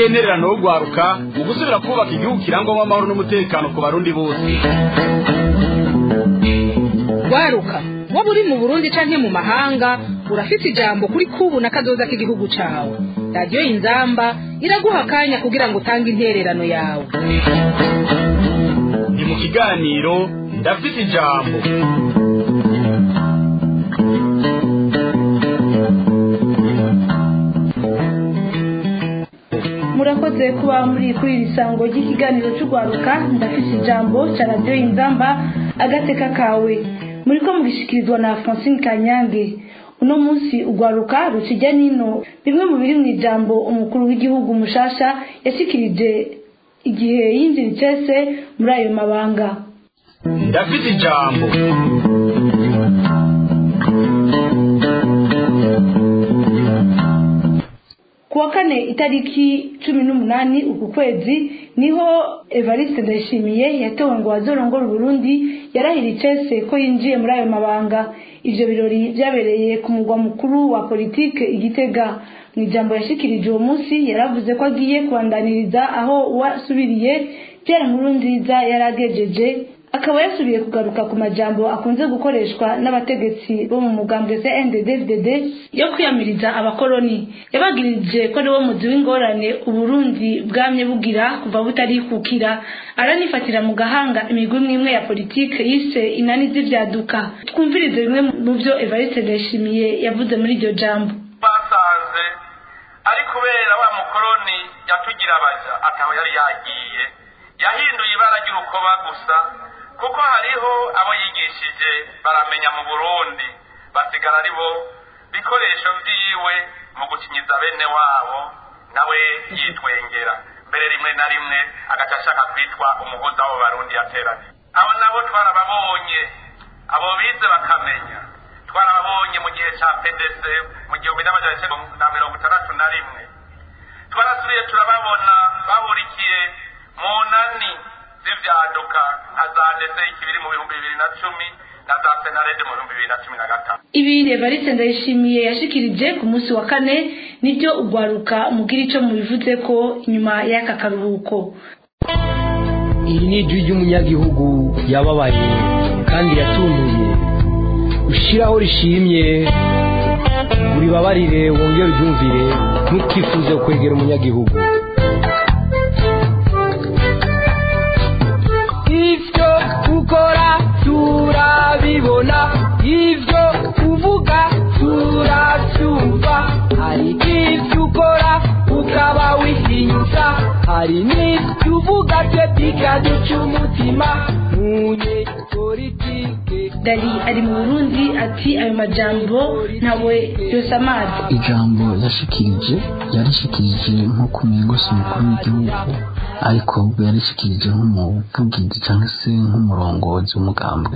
niyo ntererano yo gwaruka mu gusubira kubaka igihugu kirangwamo amahoro n'umutekano ku barundi bose gwaruka waba uri mu burundi canke mu mahanga urafite ijambo kuri kubu na kazoza k'igihugu cawe radiyo inzamba iraguha akanya kugira ngo utange intererano yawe ni mu kiganiro ndafite ijambo murakoze kuba muri kuri iri sango ry'ikiganiro cy'urwaruka ndafite ijambo cya radiyo inzamba agateka kawe muri ko mugishikirizwa na francine kanyange uno munsi urwaruka rukijya nino bimwe mu biri mu ijambo umukuru w'igihugu mushasha yashyikirije igihe yinjira icese muri ayo mabanga ndafite ijambo ku wa kane itariki cumi n'umunani uku kwezi niho evariste ndayishimiye yatowe ngo wazorongora uburundi yarahira icese ko yinjiye muri ayo mabanga ivyo birori vyabereye ku mugwa mukuru wa politike igitega mu ijambo yashikirije uwo munsi yaravuze ko agiye kubandaniriza aho uwasubiriye pierre nkuru nziza yari agejeje akaba yasubiye kugaruka ku majambo akunze gukoreshwa n'abategetsi bo mu mugambwe CNDD-FDD yo kwiyamiriza abakoroni yabagirije ko ariwo muzi w'ingorane uburundi bwamye bugira kuva butarikukira aranifatira mu gahanga imigwi imwe ya politike yise inani z'ivyaduka twumvirize bimwe mu vyo Evariste Ndayishimiye yavuze muri iryo jambo basanze ari kubera wa mukoroni yatugira abaja ataho yari yagiye yahinduye ibara ry'urukoba gusa kuko hariho abo yigishije baramenya mu burundi basigara ari bo bikoresho vyiwe mu gukinyiza bene wabo nawe yitwengera mbere rimwe na rimwe agaca ashaka kwitwa umuhuza w'abo barundi yateranye abo nabo twarababonye abo bize bakamenya twarababonye mu gihe ca pdc mu gihumbi n'amajana icenda na mirongo itandatu na rimwe twarasubiye turababona bahurikiye mu nani z'ivyaduka nka za ndetse ikibiri mu bihumbi bibiri na cumi na za senarede mu bihumbi bibiri na cumi na gatanu ibi Evariste Ndayishimiye yashikirije ku munsi wa kane nibyo ugwaruka mugira ico mubivuze ko inyuma y'aka karuhuko iri ni ijwi ry'umunyagihugu yababaye kandi yatunduye ushiraho rishimye uribabarire wongere uryumvire ntukifuze kwegera umunyagihugu ivyo ukora turabibona ivyo uvuga turavyumva hari n'ivyo ukora ukaba wihinyuza hari n'ivyo uvuga twe bikaduca umutima munye politike Dali ari mu Burundi ati ayo majambo ntawe yose amazi ijambo yashikirije yarishikirije nko kumengo si umukuru w'igihugu ariko ubwo yarishikirije nk'umuvugizi cyangwa se nk'umurongozi w'umugambwe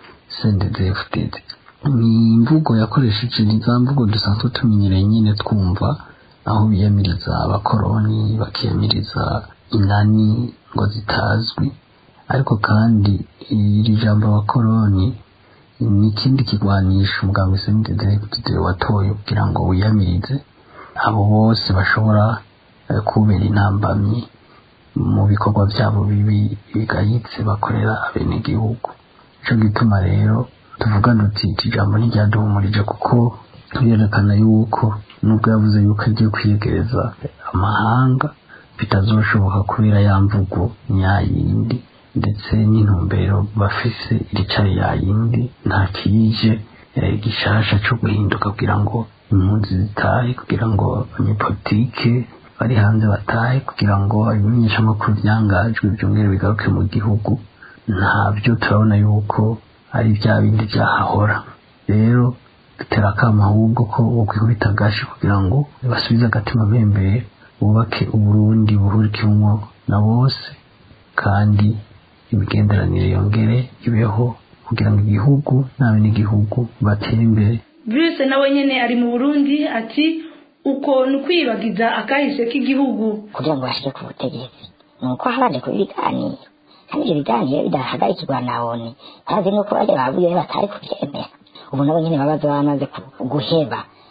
CNDD-FDD ni imvugo yakoresheje ni za mvugo dusanzwe tumenyereye nyine twumva aho biyamiriza abakoroni bakiyamiriza inani ngo zitazwi ariko kandi iri jambo abakoroni ni ikindi kigwanisha umuganga CNDD-FDD watoye kugira ngo wiyamirize abo bose bashobora eh, kubera intambamyi mu bikorwa byabo bibi bigayitse bakorera abenegihugu ico gituma rero tuvuga duti iki jambo ntiryaduhumurije kuko turerekana yuko nubwo yavuze yuko agiye kwiyegereza amahanga bitazoshoboka kubera ya mvugo nyayindi ndetse n'intumbero bafise iricari yayindi nta kiyije eh, gishasha co guhinduka kugira ngo impunzi zitahe kugira ngo abanyepolitike bari hanze batahe kugira ngo ibimenyeshamakuru vyangajwe byongere bigaruke mu gihugu ntabyo turabona yuko ari bya bindi byahahora rero dutera akama ahubwo ko bokwikubita agashi kugira ngo basubize agatima mpembere bubake uburundi buhurikimwo na bose kandi imigenderanire yongere ibeho kugira ngo igihugu n'abenegihugu batere imbere Bruce nawe nyene ari mu Burundi ati uko ni ukwibagiza akahise k'igihugu kugira ngo bashike ku butegetsi ni uko habanje kuba ibiganiro kandi ibyo biganiro bidahagarikirwa na oni bazi nuko bajya bavuye batari kubyemera ubu nabo nyine babaza bamaze ku- guheba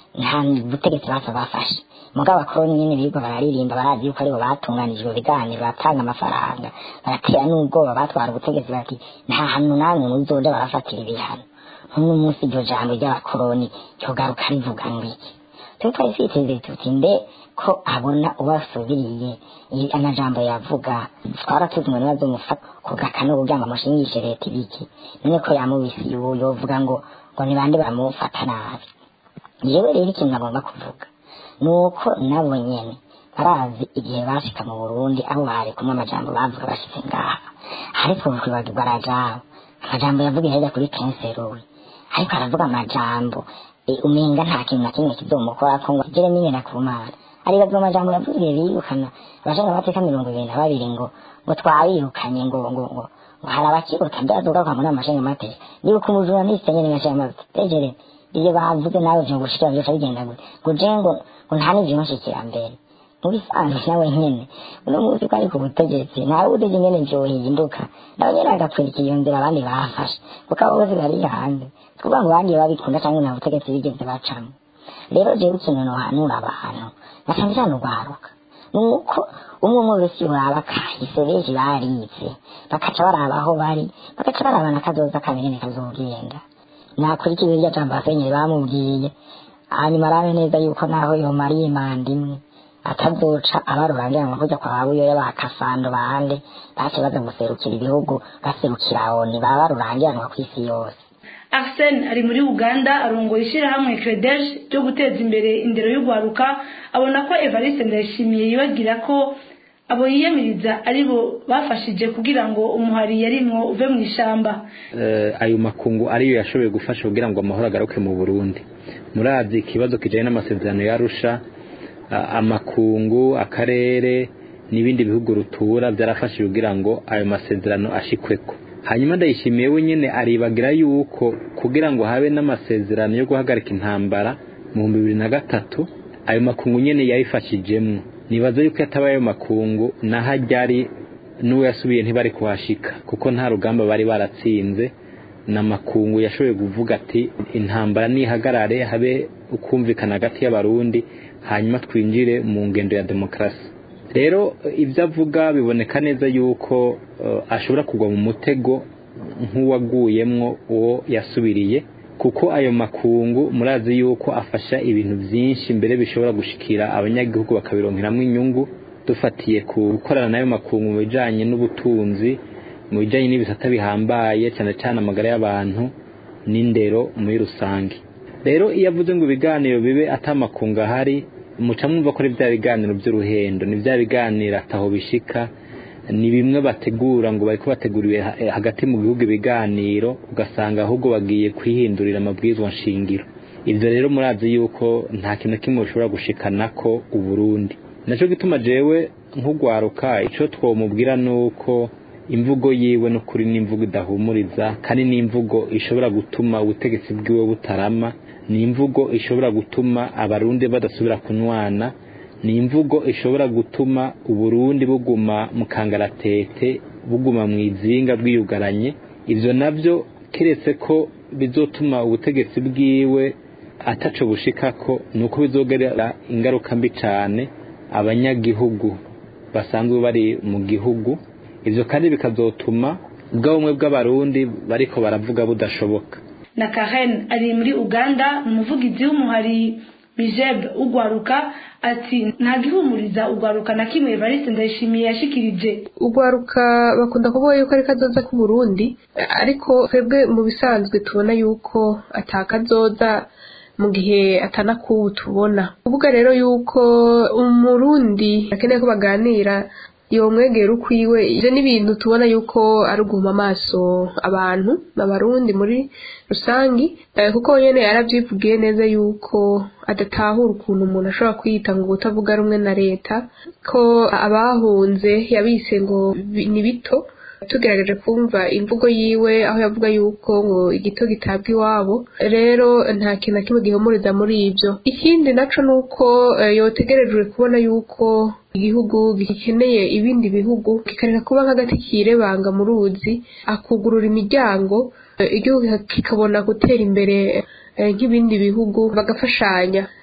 nta butegetsi bapfa bafashe mugabo abakoroni nyene birirwa bararirimba barazi yuko aribo batunganijwe ibiganiro batanga amafaranga baratera n'ubwoba batwara ubutegetsi bati nta hantu namwe muzoja barafatira ibihano nk'uno munsi iryo jambo ry'abakoroni ryogaruka rivuga ngo iki twe twari twiteze tuti mbe ko abona ubasubiriye i- amajambo yavuga twaratuzi ngo ntibazomufata ku gakano kugira ngo amushingishe leta ibiki none ko yamubise ubu yovuga ngo ngo ni bande bamufata nabi yewe rero ikintu agomba kuvuga ni uko nabo nyene barazi igihe bashika mu burundi aho bari kumwe amajambo bavuga bashitse ngaha ariko kwibagirwa arajaho amajambo yavuga hirya kuri kenseruwe ariko aravuga amajambo e, umenga nta kintu na kimwe kizomukorako ngo agere n'ingena ku mana aribaza amajambo yavuze birukana abashaka amateka mirongo ibiri na babiri ngo ngo twabirukanye ngo ngo ngo ngo hari abakiruta ndazuga kwa muri amashinga amateka nibuka umujura n'isenge n'amashinga amateka tegere iyo bavuze nawe vyo gushikira byose bigenda gute ngo je ngo ngo nta n'ivyo nshikira mbere mu bisanzwe nawe nyene uno munsi ko ari ku butegetsi ntawe uzi ingene vyohinduka nawe nyene agakwirika iyo nzira abandi bafashe kuko abo bose bari hanze kuvuga ngo abandi babikunda canke nta butegetsi bigeze bacamo rero jewe ikintu nohanura abantu na cane cane urwaruka nuko umwe umwe wese uraba kahise benshi barize bakaca baraba aho bari bagaca baraba n'akazoza kabiri kazogenda nakurikiye irya jambo asenyeri bamubwiye hanyuma arabe neza yuko naho yomara imanda imwe atazoca abarurangira ngo kujya kwa babuyoya ba kasando bande bace baza guserukira ibihugu baserukira oni baba barurangiranwa ku isi yose Arsene ari muri Uganda arongoye ishyirahamwe Credesh ryo guteza imbere indero y'ugwaruka abona ko Evariste Ndayishimiye yibagira ko abo yiyamiriza aribo bafashije kugira ngo umuhari yarimwo uve mu ishamba eh, ayo makungu ariyo yashoboye gufasha kugira ngo amahoro agaruke mu Burundi murazi ikibazo kijanye n'amasezerano yarusha amakungu akarere n'ibindi bihugu rutura byarafashije kugira ngo ayo masezerano ashikweko hanyuma ndayishimiye wenyine aribagira yuko kugira ngo habe n'amasezerano yo guhagarika intambara mu bihumbi bibiri na gatatu ayo makungu nyine yayifashijemwo nibaza yuko yatabaye ayo makungu naho ajyari n'uwo yasubiye ntibari kuhashika kuko nta rugamba bari baratsinze n'amakungu yashoboye kuvuga ati intambara nihagarare habe ukumvikana hagati y'abarundi hanyuma twinjire mu ngendo ya demokarasi rero ibyo avuga biboneka neza yuko ashobora kugwa mu mutego nk'uwaguyemwo uwo yasubiriye kuko ayo makungu murazi yuko afasha ibintu byinshi mbere bishobora gushikira abanyagihugu bakabironkeramo inyungu dufatiye ku gukorana n'ayo makungu mu bijyanye n'ubutunzi mu bijyanye n'ibisata bihambaye cyane cyane amagara y'abantu n'indero muri rusange rero iyo avuze ngo ibiganiro bibe atamakungu ahari muca mwumva ko ari bya biganiro by'uruhendo ni bya biganiro ataho bishika ni bimwe bategura ngo bari bateguriwe hagati mu gihugu ibiganiro ugasanga ahubwo bagiye kwihindurira amabwizwa nshingiro ibyo rero murazi yuko nta kintu na kimwe bishobora gushikana ko uburundi nacyo gituma jewe nk'ugwaruka icyo twamubwira ni uko imvugo yiwe n'ukuri n'imvugo idahumuriza kandi n'imvugo ishobora gutuma ubutegetsi bwiwe butarama ni imvugo ishobora gutuma abarundi badasubira kunwana ni imvugo ishobora gutuma uburundi buguma mu kangaratete buguma mu izinga bwiyugaranye ibyo nabyo keretse ko bizotuma ubutegetsi bwiwe ataco bushikako ni uko bizogerera ingaruka mbi cyane abanyagihugu basanzwe bari mu gihugu ibyo kandi bikazotuma ubwo bumwe bw'abarundi bariko baravuga budashoboka na Karen ari muri Uganda umuvugizi w'umuhari Bijeb ugwaruka ati nta gihumuriza ugwaruka na kimwe Evariste Ndayishimiye yashikirije ugwaruka bakunda kuvuga yuko ari kazoza ku Burundi ariko twebwe mu bisanzwe tubona yuko atakazoza mu gihe atanakubu tubona kuvuga rero yuko umurundi akeneye ko baganira iyo mwegera ukwiwe ivyo n'ibintu tubona yuko ari uguhuma amaso abantu abarundi muri rusangi kuko nyene yaravyivugiye neza yuko adatahura ukuntu umuntu ashobora kwiyita ngo utavuga rumwe na leta ko abahunze yabise ngo ni bito tugerageje kumva imvugo yiwe aho yavuga yuko ngo igito gitabwa iwabo rero nta kintu na kimwe gihumuriza muri ibyo ikindi naco ni uko yotegerejwe kubona yuko igihugu gikeneye ibindi bihugu kikareka kuba nk'agati kirebanga mu ruzi akugurura imiryango igihugu kikabona gutera imbere nk'ibindi bihugu bagafashanya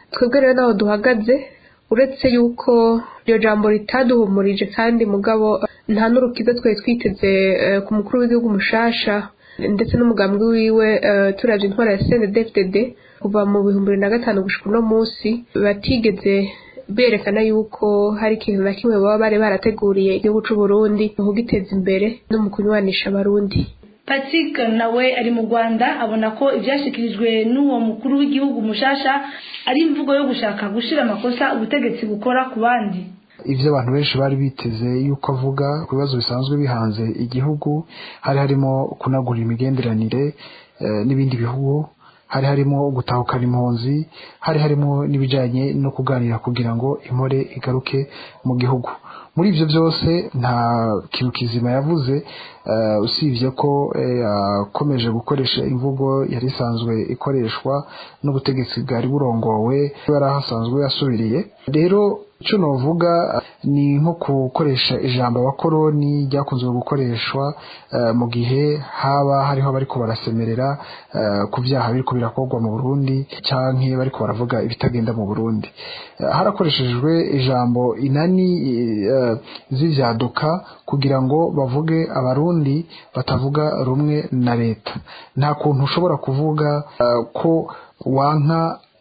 twebwe rero naho duhagaze uretse yuko iryo jambo ritaduhumurije kandi mugabo nta n'urukiza twari twiteze eh, ku mukuru w'igihugu mushasha ndetse n'umugambi wiwe eh, turavye intwara ya CNDD-FDD kuva mu bihumbi bibiri na gatanu gushika uno munsi batigeze berekana yuko hari ikintu na kimwe baba bari barateguriye igihugu c'u Burundi mu kugiteza imbere no mu kunywanisha abarundi patrick nawe ari mu rwanda abona ko ibyashyikirijwe n'uwo mukuru w'igihugu mushasha ari imvugo yo gushaka gushyira amakosa ubutegetsi bukora ku bandi ibyo abantu benshi bari biteze yuko avuga ku bibazo bisanzwe bihanze igihugu hari harimo kunagura imigenderanire eh, n'ibindi bihugu hari harimo gutahukana impunzi hari harimo n'ibijyanye no kuganira kugira ngo impore igaruke mu gihugu muri ibyo byose nta kintu kizima yavuze eh, usibye ko eh, yakomeje gukoresha imvugo yari isanzwe ikoreshwa n'ubutegetsi bwari burongowe yari ahasanzwe yasubiriye rero icyo navuga ni nko gukoresha ijambo abakoroni ryakunzwe gukoreshwa eh, mu gihe haba hariho abariko barasemerera eh, ku byaha biriko birakorwa mu Burundi canke bariko baravuga ibitagenda mu Burundi Eh, harakoreshejwe ijambo inani eh, z'ivyaduka kugira ngo bavuge abarundi batavuga rumwe na leta nta kuntu ushobora kuvuga eh, ko wanka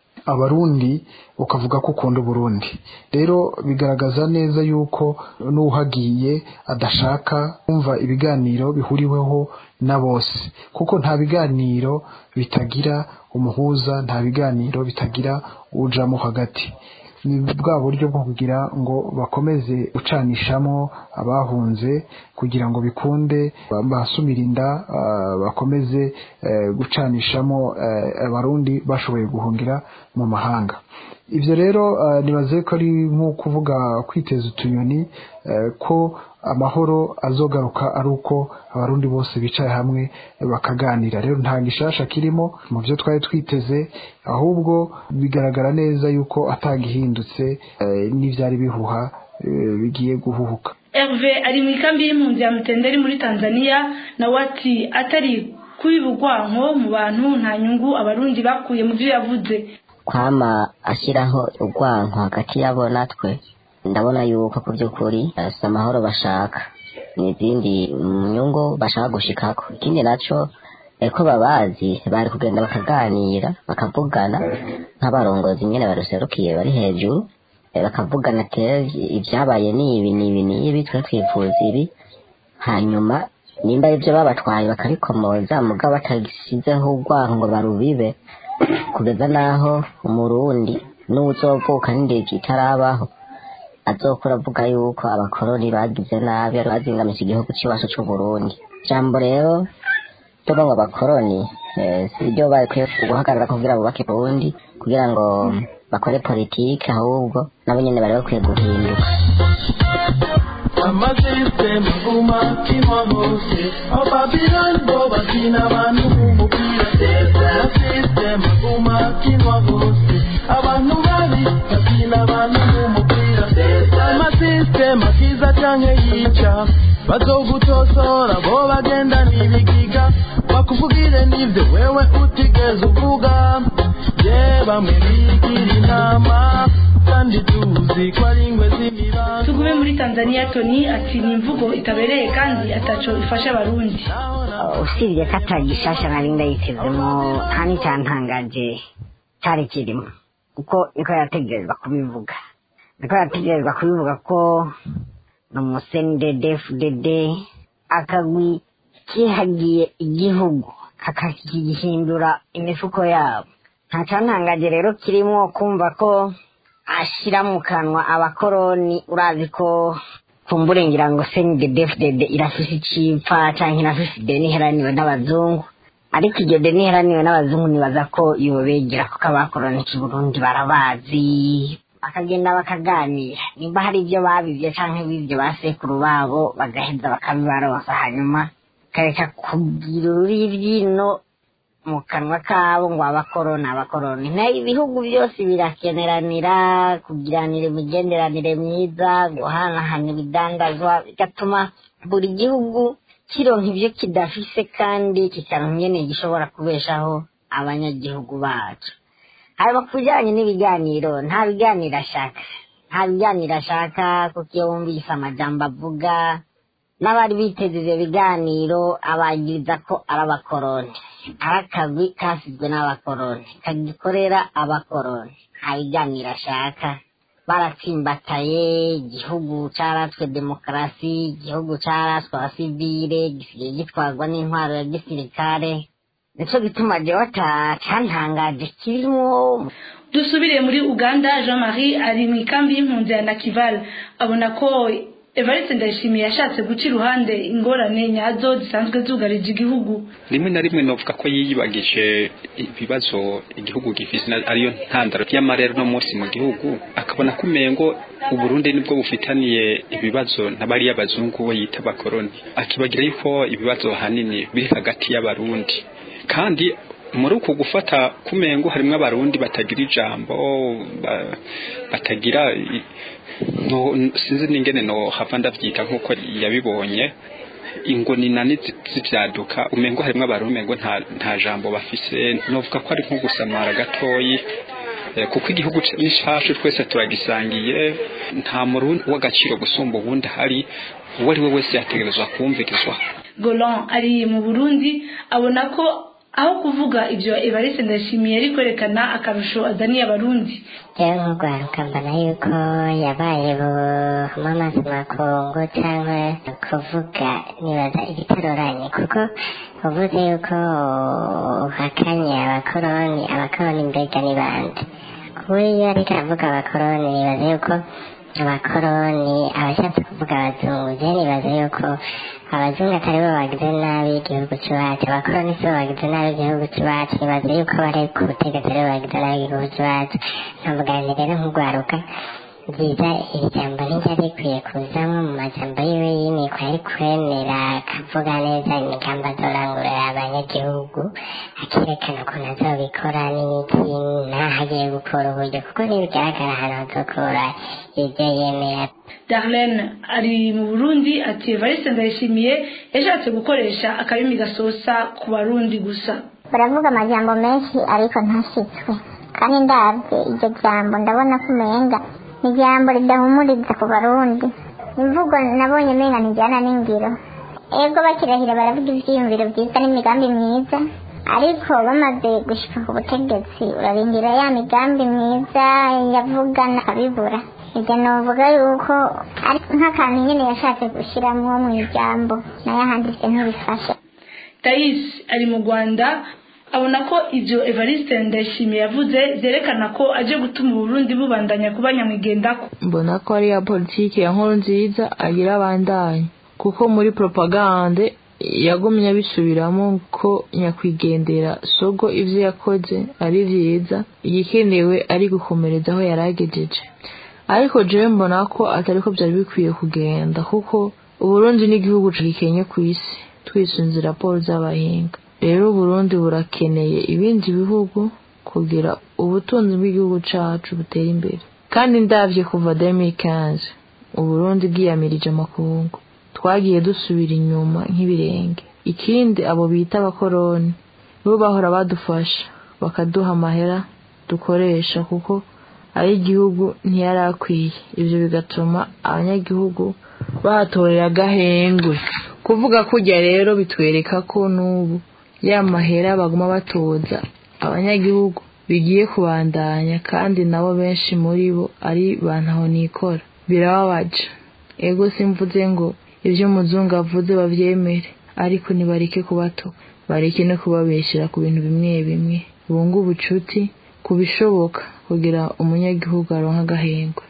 abarundi ukavuga ko ukunda uburundi rero bigaragaza neza yuko n'uhagiye adashaka kumva ibiganiro bihuriweho na bose kuko nta biganiro bitagira umuhuza nta biganiro bitagira ujamo hagati ni bwa buryo bwo kugira ngo bakomeze gucanishamo abahunze kugira ngo bikunde basumira inda ah, bakomeze eh, gucanishamo eh, abarundi bashoboye guhungira mu mahanga ibyo rero ah, nibaze ko ari nko kuvuga kwiteza utunyoni eh, ko amahoro azogaruka ari uko abarundi bose bicaye hamwe bakaganira rero nta gishasha kirimo mu byo twari twiteze ahubwo bigaragara neza yuko atagihindutse eh, n'ivyari bihuha eh, bigiye guhuhuka herve ari mu ikambi y'impunzi ya mutenderi muri tanzania nawe ati atari kubiba urwanko mu bantu nta nyungu abarundi bakuye mu byo yavuze kwama ashyiraho urwanko hagati yabo natwe ndabona yuko ku by'ukuri eh, si amahoro bashaka ni izindi nyungu bashaka gushikako ikindi naco eh, ko babazi bari kugenda bakaganira bakavugana nk'abarongozi nyene baruserukiye bari hejuru eh, bakavugana ati ibyabaye ni ibi ni ibi ni ibi twe twifuza ibi hanyuma nimba ibyo babatwaye bakabikomoza mugabo batagisizeho urwanko ngo barubibe kugeza n'aho umurundi n'uzovuka n'indege itarabaho azokura avuga yuko abakoroni bagize nabi bazingamije igihugu cy'iwacu c'uburundi jambo rero ryo ngo abakoroni eh, si ryo bakwiye guhagarara kugira bubake uburundi kugira ngo bakore politike ahubwo nabo nyene bari bakwiye guhinduka amasisitemu umakima hose ababirani bo bakina abantu b'umupira amasisitemu umakima hose abantu babi bakina abantu b'umupira amasisitemu akiza canke yica bazogutosora bo bagenda n'ibigiga bakuvugire n'ivyo wewe utigeze uvuga ye bamwe bigira inama kandi tuzi ko ari ingwe z'imibango tugume muri tanzania tony ati ni imvugo itabereye kandi ataco ifasha abarundi usibye ko atagishasha nari ndayitezemo nta n'icyantangaje cyari kirimo kuko niko yategerezwa kubivuga niko yategerezwa kubivuga ko ni umusenidedefudede akagwi kihagiye igihugu kakakigihindura imifuko yabo nta cyantangaje rero kirimo kumva ko ashyira mu kanwa abakoroni urazi ko kumbure ngira ngo senidedefudede irafise icipfa canke irafise ideni iheraniwe n'abazungu ariko iryo deni iheraniwe n'abazungu nibaza ko yobegera kuko abakoroni Burundi barabazi bakagenda bakaganira nimba hari ibyo babivye canke bivyo basekuru babo bagaheza bakabibaronsa hanyuma kareka kugira ururivyino mu kanwa kabo ngo abakoroni abakoroni na ibihugu byose birakeneranira kugiranira imigenderanire myiza guhanahana ibidandazwa bigatuma buri gihugu kironka ibyo kidafise kandi kikaronka ingene gishobora kubeshaho abanyagihugu bacu haba ku bijyanye n'ibiganiro nta biganiro ashaka nta biganiro ashaka kuko iyo wumvise amajambo avuga n'abari biteze ibyo biganiro abagiriza ko ari abakoroni ari akagwi kasizwe n'abakoroni kagikorera abakoroni nta biganiro ashaka baratsimbataye igihugu cyaratswe demokarasi igihugu cyaratswe abasivile gisigaye gitwarwa n'intwaro ya gisirikare nicyo gituma jewe cantangaje kirimo dusubire muri uganda jean marie ari mu ikambi y'impunzi ya nakival abona ko evariste ndayishimiye yashatse guca iruhande ingorane nyazo zisanzwe zugarije igihugu rimwe na rimwe novuga ko yiyibagije ibibazo igihugu gifise ariyo ntandaro y'amarero no munsi mu gihugu akabona ko umengo uburundi nibwo bufitaniye ibibazo n'abari y'abazungu we yita abakoroni akibagira yuko ibibazo hanini biri hagati y'abarundi kandi muri uku gufata kumengo harimo abarundi batagira ijambo batagira no sinzi n'ingene no hava ndavyita nkuko yabibonye ingoni nani zivyaduka umengo harimo abarundi umengo nta nta jambo bafise novuga ko ari nko gusamara gatoyi kuko igihugu n'ishashi twese turagisangiye nta murundi w'agaciro gusumba ubundi hari uwo ari we wese yategerezwa kumvirizwa golan ari mu burundi abona ko aho kuvuga ibyo evariste ndashimiye ari kwerekana akarusho azaniye abarundi rero nk'urwaruka mbona yuko yabaye mu mazi makungu cyangwa kuvuga nibaza igitaroranye kuko uvuze yuko uhakanye abakoroni abakoroni mbega ni bande kuba iyo ariko aravuga abakoroni nibaza yuko abakoroni abashatse kuvuga abazungu je nibaza yuko abazungu atari bo bagize nabi igihugu cy'iwacu abakoroni si bo bagize nabi igihugu cy'iwacu nibaza yuko bari ku butegetsi ari bo bagize nabi igihugu cy'iwacu nkavuga nti rero nk'urwaruka byiza iri jambo ntiryari rikwiye kuzamo mu majambo yiwe y'imikwa yari kwemera akavuga neza imigambi azorangurira abanyagihugu akerekana ukuntu azobikora n'iki n'aho agiye gukura uburyo kuko ntibigaragara ahantu hazokura ibyo yemera darlene ari mu burundi ati evariste ndayishimiye yashatse gukoresha akarimi gasosa ku barundi gusa baravuga amajambo menshi ariko ntashitswe kandi ndabye iryo jambo ndabona ko umenga ni ijambo ridahumuriza ku barundi imvugo nabonye menga ntijyana n'ingiro ego bakirahira baravuga ibyiyumviro byiza n'imigambi myiza ariko bamaze gushika ku butegetsi urarindira ya migambi myiza yavuga nakabibura ibyo novuga yuko ari nk'akantu nyine yashatse gushyiramo mu ijambo nayo ahanditse ntibifashe tayisi ari mu rwanda abona ko ibyo evariste ndayishimiye yavuze byerekana ko aje gutuma uburundi bubandanya kuba nyamwigendako mbona ko ari ya politiki ya nkuru nziza agira abandanya kuko muri propagande yagumye abisubiramo ko nyakwigendera sogo ibyo yakoze ari byiza igikenewe ari gukomereza aho yari agejeje ariko jewe mbona ko atari ko byari bikwiye kugenda kuko uburundi n'igihugu gikenye ku isi twisunze raporo z'abahinga rero uburundi burakeneye ibindi bihugu kugira ubutunzi bw'igihugu cacu butera imbere kandi ndavye kuva 2015 uburundi bwiyamirije amakungu twagiye dusubira inyuma nk'ibirenge ikindi abo bita abakoroni bo bahora badufasha bakaduha amahera dukoresha kuko ay'igihugu ntiyari akwiye ibyo bigatuma abanyagihugu bahatorera agahengwe kuvuga kujya rero bitwereka ko n'ubu ya mahera baguma batoza abanyagihugu bigiye kubandanya kandi nabo benshi muri bo ari bantaho nikora birababaje ego simvuze ngo ibyo umuzungu avuze babyemere ariko nibareke kubatuka bareke no kubabeshyira ku bintu bimwe bimwe bunga ubucuti ku bishoboka kugira umunyagihugu aronka agahengwe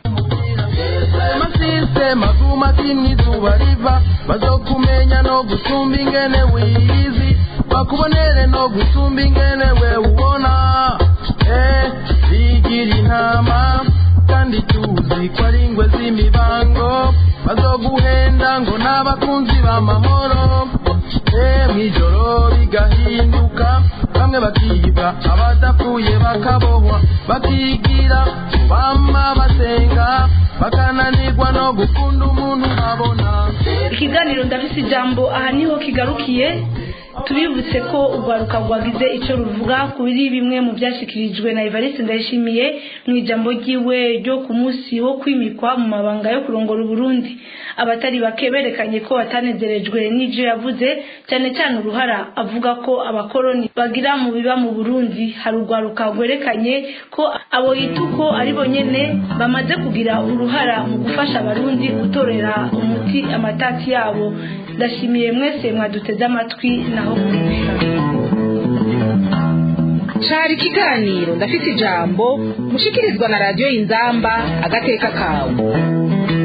amasisitema aguma kimwe izuba riva bazokumenya no gusumba ingene wiyizi bakubonere no gusumba ingene we ubona eh bigira intama kandi tuzi ko ari ingwe z'imibango bazoguhenda ngo n'abakunzi b'amahoro eh mw'ijoro bigahinduka bamwe bakiba abadapfuye bakabohwa bakigira bama basenga bakananirwa no gukunda umuntu babona ikiganiro ndafise ijambo aha niho kigarukiye tubibutse ko urwaruka rwagize icyo ruvuga kuri bimwe mu byashyikirijwe na evariste ndayishimiye mu ijambo ryiwe ryo ku munsi wo kwimikwa mu mabanga yo kurongora uburundi abatari bake berekanye ko batanezerejwe n'ibyo yavuze cyane cyane uruhara avuga ko abakoroni bagira mu biba mu burundi hari urwaruka rwerekanye ko abo yita uko ari bo nyene bamaze kugira uruhara mu gufasha abarundi gutorera umuti amatati yabo ndashimiye mwese mwaduteze amatwi naho cari ikiganiro ndafite ijambo mushikirizwa na radiyo inzamba agateka kawe